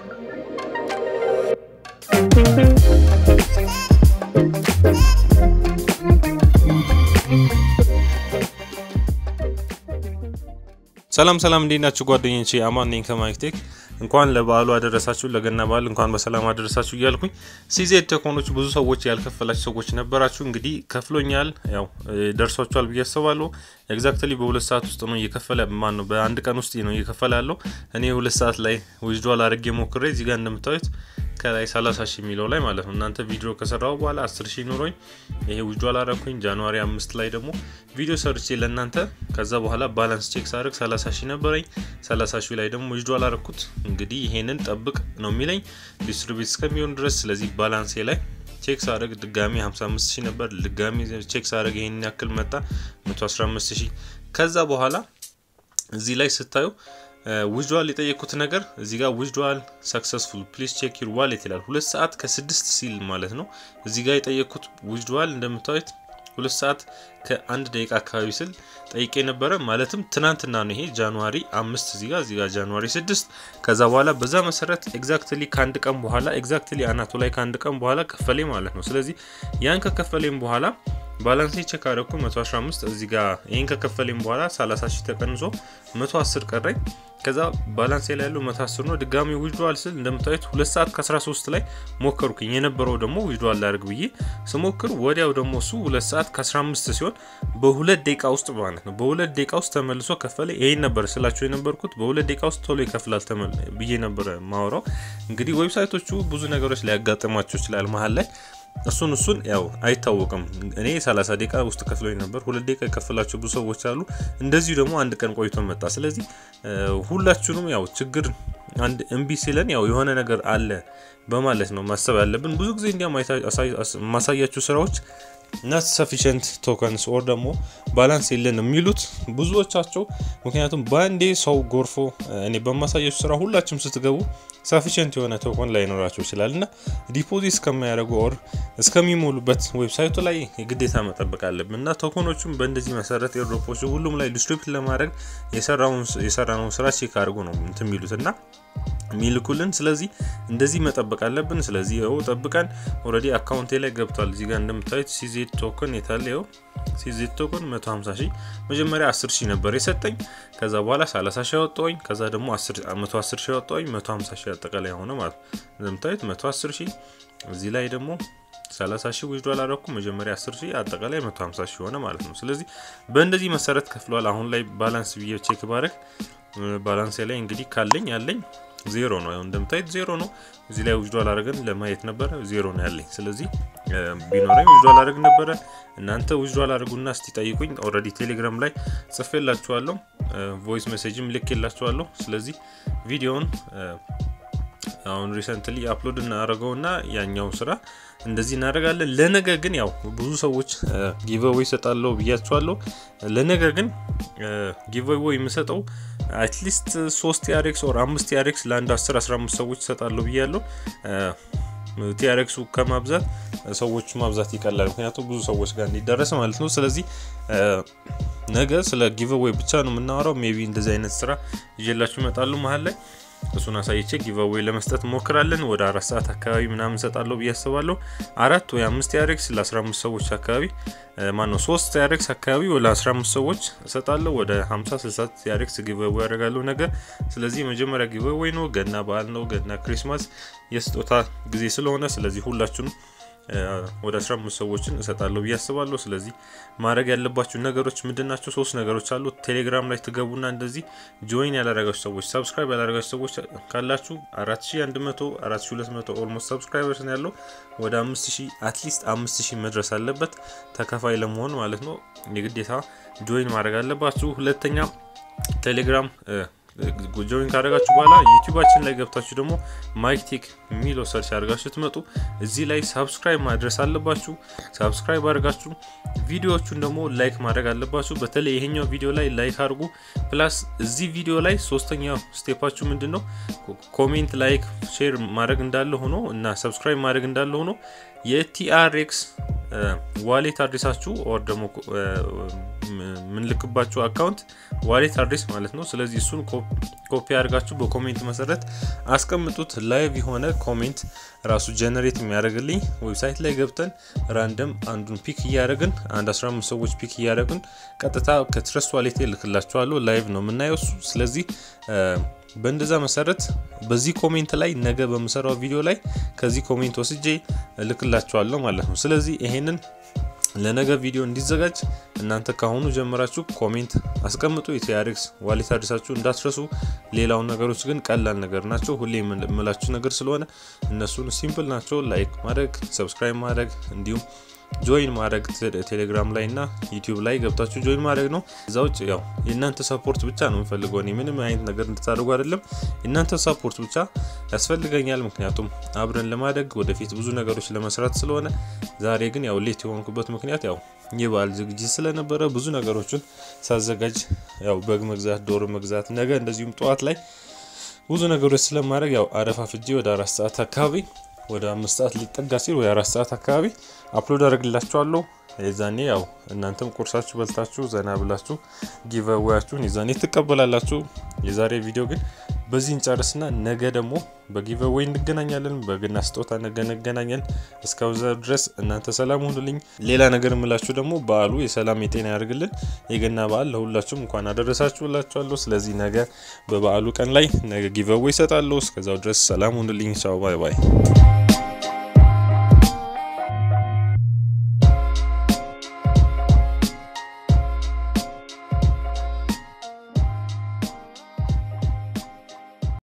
ሰላም ሰላም፣ እንዴት ናችሁ ጓደኞቼ? አማን ነኝ ከማይክቴክ። እንኳን ለበዓሉ አደረሳችሁ፣ ለገና በዓል እንኳን በሰላም አደረሳችሁ እያልኩኝ ሲዜድ ቴኮኖች ብዙ ሰዎች ያልከፈላችሁ ሰዎች ነበራችሁ። እንግዲህ ከፍሎኛል፣ ያው ደርሷችኋል ብዬ አስባለሁ። ኤግዛክትሊ በሁለት ሰዓት ውስጥ ነው እየከፈለ ማን ነው በአንድ ቀን ውስጥ ነው እየከፈለ ያለው። እኔ ሁለት ሰዓት ላይ ዊዝድዋል አድርጌ ሞክሬ እዚህ ጋር እንደምታዩት ከላይ 30 ሺህ የሚለው ላይ ማለት ነው። እናንተ ቪዲዮ ከሰራው በኋላ 10 ሺህ ኑሮኝ ይሄ ዊዝድዋል አረኩኝ። ጃንዋሪ አምስት ላይ ደግሞ ቪዲዮ ሰርቼ ለእናንተ ከዛ በኋላ ባላንስ ቼክ ሳደርግ 30 ሺህ ነበረኝ። 30 ሺህ ላይ ደግሞ ዊዝድዋል አረኩት። እንግዲህ ይሄንን ጠብቅ ነው የሚለኝ ዲስትሪቢዩት እስከሚሆን ድረስ። ስለዚህ ባላንሴ ላይ ቼክ ሳደርግ ድጋሚ 55 ሺህ ነበር። ድጋሚ ቼክ ሳደርግ ይሄንን ያክል መጣ 115 ሺህ። ከዛ በኋላ እዚህ ላይ ስታዩ ዊዝድዋል የጠየቁት ነገር እዚህ ጋር ዊዝድዋል ሰክሰስፉል ፕሊዝ ቼክ ዩር ዋሌት ይላል። ሁለት ሰዓት ከስድስት ሲል ማለት ነው። እዚህ ጋር የጠየቁት ዊዝድዋል እንደምታዩት ሁለት ሰዓት ከአንድ ደቂቃ አካባቢ ስል ጠይቄ ነበረ። ማለትም ትናንትና ነው። ይሄ ጃንዋሪ አምስት እዚህ ጋር እዚህ ጋር ጃንዋሪ ስድስት ከዛ በኋላ በዛ መሰረት ኤግዛክትሊ ከአንድ ቀን በኋላ ኤግዛክትሊ አናቱ ላይ ከአንድ ቀን በኋላ ከፈሌ ማለት ነው። ስለዚህ ያን ከከፈሌም በኋላ ባላንሴ ቼክ አደረኩ 115 እዚህ ጋር ይህን ከከፈሌም በኋላ 30 ሺህ ተቀንሶ 110 ቀረኝ። ከዛ ባላንሴ ላይ ያለው 110 ነው። ድጋሚ ዊዝድዋል ስል እንደምታዩት 2 ሰዓት ከ13 ላይ ሞከርኩኝ። የነበረው ደግሞ ዊዝድዋል ላደርግ ብዬ ስሞክር ወዲያው ደግሞ እሱ 2 ሰዓት ከ15 ሲሆን በሁለት ደቂቃ ውስጥ ማለት ነው በሁለት ደቂቃ ውስጥ ተመልሶ ከፈለ። ይሄን ነበር ስላቸው የነበርኩት በሁለት ደቂቃ ውስጥ ቶሎ ይከፍላል ብዬ ነበር ማወራው። እንግዲህ ዌብሳይቶቹ ብዙ ነገሮች ሊያጋጥሟቸው ይችላል መሀል ላይ እሱን እሱን ያው አይታወቅም። እኔ 30 ደቂቃ ውስጥ ከፍሎኝ ነበር። ሁለት ደቂቃ የከፈላቸው ብዙ ሰዎች አሉ። እንደዚሁ ደግሞ አንድ ቀን ቆይቶ መጣ። ስለዚህ ሁላችሁንም ያው ችግር አንድ እምቢ ሲለን ያው የሆነ ነገር አለ በማለት ነው ማሰብ ያለብን። ብዙ ጊዜ እንዲያም ማሳያችሁ ስራዎች ናት ሰፊሽንት ቶከንስ ኦር ደግሞ ባላንስ የለን የሚሉት ብዙዎቻቸው። ምክንያቱም በአንዴ ሰው ጎርፎ እኔ በማሳያችሁ ስራ ሁላችሁም ስትገቡ ሰፊሽንት የሆነ ቶከን ላይኖራቸው ይችላል እና ዲፖዚት እስከሚያደርጉ ኦር እስከሚሞሉበት ዌብሳይቱ ላይ የግዴታ መጠበቅ አለብን እና ቶከኖቹም በእንደዚህ መሰረት ኤርድሮፖች ሁሉም ላይ ዲስትሪቢዩት ለማድረግ የሰራነውን ስራ ቼክ አድርጎ ነው እንትን የሚሉት እና የሚልኩልን ስለዚህ እንደዚህ መጠበቅ አለብን። ስለዚህ ው ጠብቀን ኦልሬዲ አካውንቴ ላይ ገብቷል። እዚህ ጋር እንደምታዩት ሲዜድ ቶክን የታለ ው ሲዜድ ቶክን 150 ሺህ መጀመሪያ 10 ሺህ ነበር የሰጠኝ። ከዛ በኋላ 30 ሺህ ያወጣኝ። ከዛ ደግሞ 110 ሺህ ያወጣኝ 150 ሺህ አጠቃላይ ሆነ ማለት ነው። እንደምታዩት 110 ሺህ እዚህ ላይ ደግሞ 30 ሺህ ዊዝድዋል አደረኩ። መጀመሪያ 10 ሺህ አጠቃላይ 150 ሺህ ሆነ ማለት ነው። ስለዚህ በእንደዚህ መሰረት ከፍሏል። አሁን ላይ ባላንስ ብዬ ቼክ ባረግ ባላንስ ላይ እንግዲህ ካለኝ ያለኝ ዜሮ ነው። ያው እንደምታዩት ዜሮ ነው። እዚህ ላይ ዊዝድዋል አድርገን ለማየት ነበረ ዜሮ ነው ያለኝ። ስለዚህ ቢኖረኝ ዊዝድዋል አድርግ ነበረ። እናንተ ዊዝድዋል አድርጉና እስቲ ጠይቁኝ። ኦልሬዲ ቴሌግራም ላይ ጽፌላችኋለሁ፣ ቮይስ ሜሴጅም ልኬላችኋለሁ። ስለዚህ ቪዲዮውን አሁን ሪሰንትሊ አፕሎድ እናደርገውና ያኛው ስራ እንደዚህ እናደርጋለን። ለነገ ግን ያው ብዙ ሰዎች ጊቨዌይ ይሰጣለሁ ብያቸዋለሁ። ለነገ ግን ጊቨዌይ የምሰጠው አትሊስት ሶስት ቲአርኤክስ ኦር አምስት ቲአርኤክስ ለአንድ 10 15 ሰዎች ይሰጣለሁ ብያለሁ። ቲአርኤክሱ ከማብዛት ሰዎቹ ማብዛት ይቀላል፣ ምክንያቱም ብዙ ሰዎች ጋር እንዲደረስ ማለት ነው። ስለዚህ ነገ ስለ ጊቨዌይ ብቻ ነው የምናወራው። ሜቢ እንደዚህ አይነት ስራ ይዤላችሁ ይመጣሉ መሀል ላይ እሱን አሳይቼ ጊቨዌይ ለመስጠት ሞክራለን። ወደ አራት ሰዓት አካባቢ ምናምን እሰጣለሁ ብዬ አስባለሁ። አራት ወይ አምስት ያሬክስ ለ15 ሰዎች አካባቢ ማነው ሶስት ያሬክስ አካባቢ ወደ 15 ሰዎች እሰጣለሁ። ወደ 50 60 ያሬክስ ጊቨዌይ ያደርጋለሁ ነገ። ስለዚህ መጀመሪያ ጊቨዌይ ነው። ገና በዓል ነው። ገና ክሪስማስ የስጦታ ጊዜ ስለሆነ ስለዚህ ሁላችሁንም ወደ 15 ሰዎችን እሰጣለሁ ብዬ አስባለሁ። ስለዚህ ማድረግ ያለባችሁ ነገሮች ምንድን ናቸው? ሶስት ነገሮች አሉ። ቴሌግራም ላይ ትገቡና እንደዚህ ጆይን ያላረጋችሁ ሰዎች፣ ሰብስክራይብ ያላረጋችሁ ሰዎች ካላችሁ 4100 4200 ኦልሞስት ሰብስክራይበርስ ነው ያለው። ወደ 5000 አትሊስት 5000 መድረስ አለበት ተከፋይ ለመሆን ማለት ነው። የግዴታ ጆይን ማድረግ አለባችሁ። ሁለተኛ ቴሌግራም ጆይን ካደረጋችሁ በኋላ ዩቲዩባችን ላይ ገብታችሁ ደግሞ ማይክቴክ የሚለው ሰርች አድርጋችሁ ስትመጡ እዚህ ላይ ሳብስክራይብ ማድረስ አለባችሁ። ሳብስክራይብ አድርጋችሁ ቪዲዮዎቹን ደግሞ ላይክ ማድረግ አለባችሁ። በተለይ ይሄኛው ቪዲዮ ላይ ላይክ አድርጉ። ፕላስ እዚህ ቪዲዮ ላይ ሶስተኛው ስቴፓችሁ ምንድን ነው? ኮሜንት፣ ላይክ፣ ሼር ማድረግ እንዳለ ሆኖ እና ሰብስክራይብ ማድረግ እንዳለ ሆኖ የቲአርኤክስ ዋሌት አድሬሳችሁ ኦር ደግሞ የምንልክባችሁ አካውንት ዋሌት አድሬስ ማለት ነው። ስለዚህ እሱን ኮፒ አድርጋችሁ በኮሜንት መሰረት አስቀምጡት። ላይቭ የሆነ ኮሜንት ራሱ ጀነሬት የሚያደርግልኝ ዌብሳይት ላይ ገብተን ራንደም አንዱን ፒክ እያደረግን አንድ 15 ሰዎች ፒክ እያደረግን ቀጥታ ከትረስት ዋሌት ልክላችኋለሁ። ላይቭ ነው የምናየው እሱ። ስለዚህ በእንደዛ መሰረት በዚህ ኮሜንት ላይ ነገ በምሰራው ቪዲዮ ላይ ከዚህ ኮሜንት ወስጄ እልክላችኋለሁ ማለት ነው። ስለዚህ ይሄንን ለነገ ቪዲዮ እንዲዘጋጅ እናንተ ካሁኑ ጀምራችሁ ኮሜንት አስቀምጡ። የቲያሬክስ ዋሌት አድሬሳችሁ እንዳትረሱ። ሌላውን ነገሮች ግን ቀላል ነገር ናቸው። ሁሌ የምላችሁ ነገር ስለሆነ እነሱን ሲምፕል ናቸው። ላይክ ማድረግ፣ ሰብስክራይብ ማድረግ እንዲሁም ጆይን ማድረግ ቴሌግራም ላይ እና ዩቲዩብ ላይ ገብታችሁ ጆይን ማድረግ ነው። እዛ ውጭ ያው የእናንተ ሰፖርት ብቻ ነው የምፈልገው። እኔ ምንም አይነት ነገር እንድታደርጉ አይደለም፣ የእናንተ ሰፖርት ብቻ ያስፈልገኛል። ምክንያቱም አብረን ለማደግ ወደፊት ብዙ ነገሮች ለመስራት ስለሆነ፣ ዛሬ ግን ያው ሌት የሆንኩበት ምክንያት ያው የበዓል ዝግጅት ስለነበረ ብዙ ነገሮችን ሳዘጋጅ ያው በግ መግዛት፣ ዶሮ መግዛት፣ ነገ እንደዚሁም ጠዋት ላይ ብዙ ነገሮች ስለማድረግ ያው አረፋፍጄ ወደ አራት ሰዓት አካባቢ ወደ አምስት ሰዓት ሊጠጋ ሲል ወይ አራት ሰዓት አካባቢ አፕሎድ አደርግላችኋለሁ። የዛኔ ያው እናንተም ቁርሳችሁ በልታችሁ ዘና ብላችሁ ጊቨዌያችሁን የዛኔ ትቀበላላችሁ። የዛሬ ቪዲዮ ግን በዚህ እንጨርስና ነገ ደግሞ በጊቨዌይ እንገናኛለን። በግና ስጦታ ነገ እንገናኛለን። እስከዛ ድረስ እናንተ ሰላም ሁኑልኝ። ሌላ ነገር የምላችሁ ደግሞ በዓሉ የሰላም የጤና ያደርግልን። የገና በዓል ለሁላችሁም እንኳን አደረሳችሁ እላችኋለሁ። ስለዚህ ነገ በበዓሉ ቀን ላይ ነገ ጊቨዌይ ይሰጣለሁ። እስከዛው ድረስ ሰላም ሁኑልኝ። ቻው ባይ ባይ።